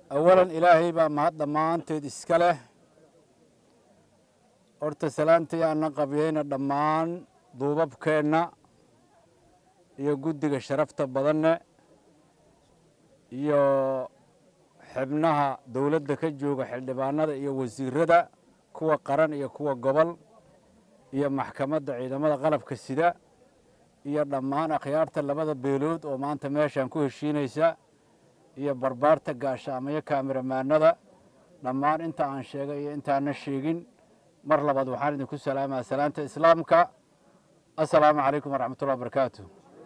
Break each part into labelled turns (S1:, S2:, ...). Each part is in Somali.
S1: awalan ilaahay baa mahad dhammaanteed iska leh horta salaantii aanna qabyeyna dhammaan duubabkeenna iyo guddiga sharafta badanne iyo xibnaha dowladda ka jooga xildhibaanada iyo wasiirada kuwa qaran iyo kuwa gobol iyo maxkamadda ciidamada qalabka sida iyo dhammaan akhyaarta labada beelood oo maanta meeshaan ku heshiinaysa iyo barbaarta gaashaamayo kaamiramaanada dhammaan inta aan sheegay iyo intaana sheegin mar labaad waxaan idinku salaamaa salaanta islaamka assalaamu calaykum waraxmatullahi wabarakaatu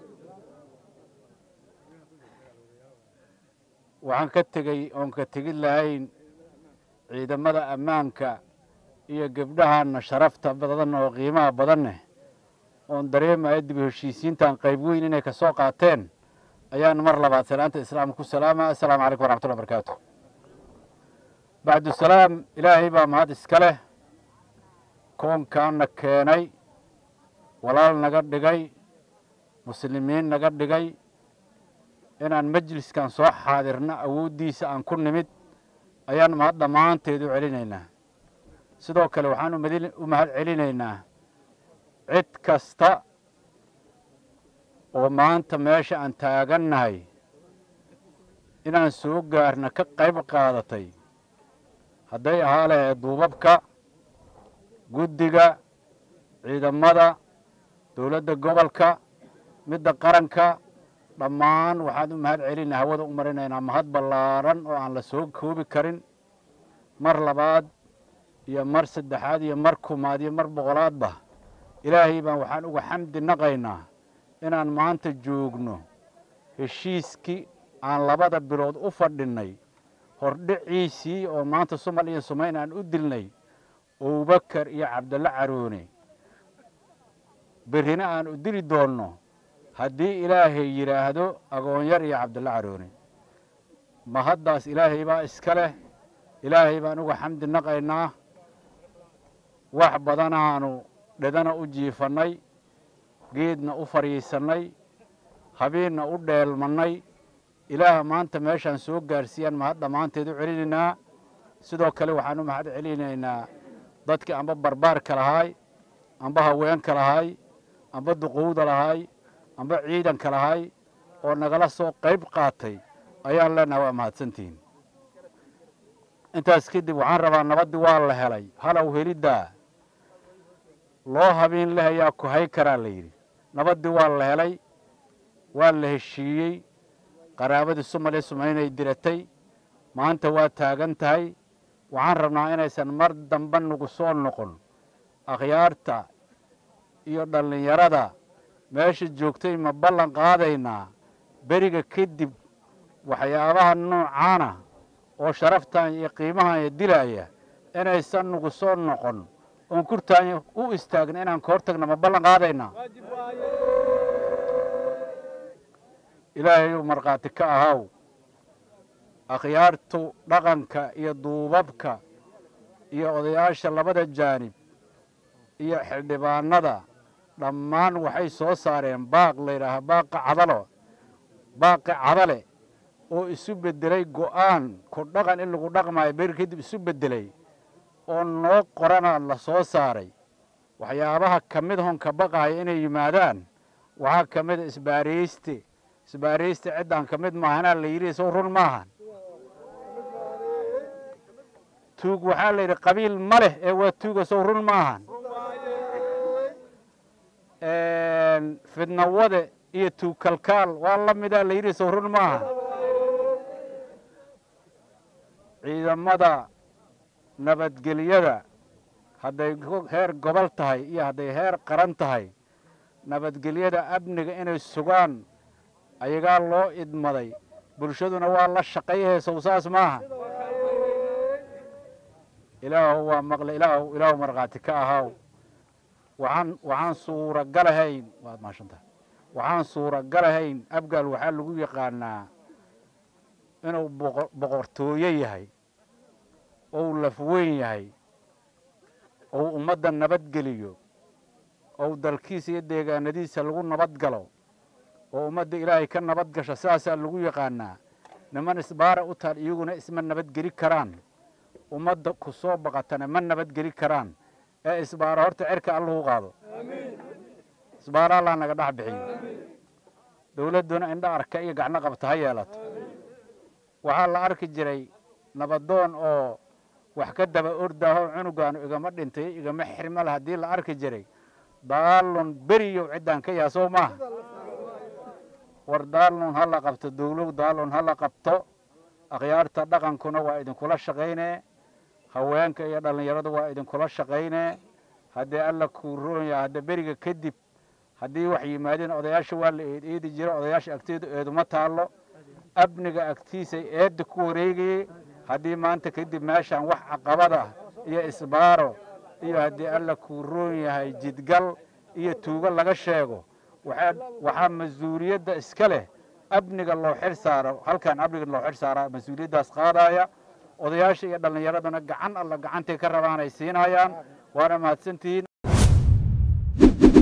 S1: waxaan ka tegey oon ka tegid lahayn ciidamada ammaanka iyo gebdhahaanna sharafta badan oo qiimaha badanneh oon dareemaya dib u heshiisiintan qayb weyn inay ka soo qaateen ayaan mar labaad salaanta islaamka ku salaama assalaamu calaykum waraxmatullahi wabarakaatu bacdusalaam ilaahay baa mahad iska leh koonkaana keenay walaal naga dhigay muslimiin naga dhigay inaan majliskan soo xaadirna awooddiisa aan ku nimid ayaan mahad dhammaanteed u celinaynaa sidoo kale waxaan u mahad celinaynaa cid kasta oo maanta meesha aan taagannahay inaan soo gaarna ka qayb qaadatay hadday ahaa lahayd duubabka guddiga ciidamada dowladda gobolka midda qaranka dhammaan waxaan u mahad celinaa hawada u marinaynaa mahad ballaaran oo aan la soo koobi karin mar labaad iyo mar saddexaad iyo mar kumaad iyo mar boqolaadba ilaahay baan waxaan uga xamdi naqaynaa inaan maanta joogno heshiiskii aan labada bilood u fadhinnay hordhiciisii oo maanta sumal iyo sumayn aan u dilnay abubakar iyo cabdalla caroone berrina aan u dili doonno haddii ilaahay yidhaahdo agoonyar iyo cabdalla caroone mahaddaas ilaahay baa iska leh ilaahay baan uga xamdi naqaynaa wax badanaanu dhedana u jiifannay geedna u fadhiisannay habeenna u dheelmannay ilaaha maanta meeshaan soo gaarsiiyaan mahad dhammaanteed u celinaynaa sidoo kale waxaan u mahad celinaynaa dadkii amba barbaarka lahaay amba haweenka lahaay amba duqowda lahaay amba ciidanka lahaay oo nagala soo qayb qaatay ayaan leenahay waa mahadsantihiin intaas kadib waxaan rabaa nabaddii waa la helay halow heliddaa loo habeen leh ayaa ku hay karaa la yidhi nabaddii waa la helay waa la heshiiyey qaraabadii sumaliya sumaynay diratay maanta waa taagan tahay waxaan rabnaa inaysan mar dambe nagu soo noqon akhyaarta iyo dhallinyarada meesha joogtay ma ballan qaadaynaa beriga kadib waxyaabaha noocaana oo sharaftan iyo qiimahan dilaya inaysan nagu soo noqon oon kurtaanya u istaagna inaan ka hor tagna ma ballan qaadaynaa ilaahayuu markhaati ka ahaw akhyaartu dhaqanka iyo duubabka iyo odayaasha labada jaanib iyo xildhibaanada dhammaan waxay soo saareen baaq layidhaaha baaqa cadalo baaqi cadale oo isu beddelay go'aan ku dhaqan in lagu dhaqmaayo beri kadib isu beddelay oo noo qorana la soo saaray waxyaabaha ka mid hon ka baqaaya inay yimaadaan waxaa ka mida isbaarayste isbaarayste ciddaan ka mid maahanaa la yidhi sow run maahan tuug waxaa la yidhi qabiil ma leh ee waa tuuga sow run maahan fidnawade iyo tuug kalkaal waa la midaa la yidhi sow run maahan ciidamada nabadgelyada hadday heer gobol tahay iyo hadday heer qaran tahay nabadgelyada amniga inay sugaan ayagaa loo idmaday bulshaduna waa la shaqayahee sow saas maaha ilaahu waa maqle ilaahu ilaahu markhaati ka ahaw waxaan waxaan suuragalahayn waad maashantahay waxaan suuragalahayn abgaal waxaa lagu yaqaanaa inuu boqo boqortooyo yahay ou lafweyn yahay ou ummadda nabadgeliyo ou dalkiisa iyo deegaanadiisa lagu nabad galo oo ummadda ilaahay ka nabad gasho sidaasaa lagu yaqaanaa niman isbaara u taal iyaguna isma nabadgeli karaan ummadda ku soo baqatana ma nabadgeli karaan ee isbaara horta cerka allahu qaado isbaara allah naga dhex bixiyo dowladduna indha arka iyo gacno qabta ha yeelato waxaa la arki jiray nabadoon oo wax ka daba ordaaho cunugaanu igama dhintay igama xirmal haddii la arki jiray daalun beriyow ciddaan ka yaha soo maaha war daalun ha la qabto dowlow daalun ha la qabto akhyaarta dhaqankuna waa idinkula shaqaynee haweenka iyo dhallinyaradu waa idinkula shaqaynee haddii alla kuu roon yaha hadda beriga kadib haddii wax yimaadeen odayaasha waa la eed eedi jiro odayaasha agteedu eeduma taallo amniga agtiisay eedda ku wareegayey haddii maanta kadib meeshaan wax caqabada iyo isbaaro iyo haddii alla kuu roon yahay jidgal iyo tuugo laga sheego waxaa mas-uuliyadda iska leh amniga loo xir saaro halkan amniga loo xir saaraa mas-uuliyaddaas qaadaya odayaasha iyo dhallinyaraduna gacan alla gacantay ka rabaan ay siinayaan waana mahadsantihiin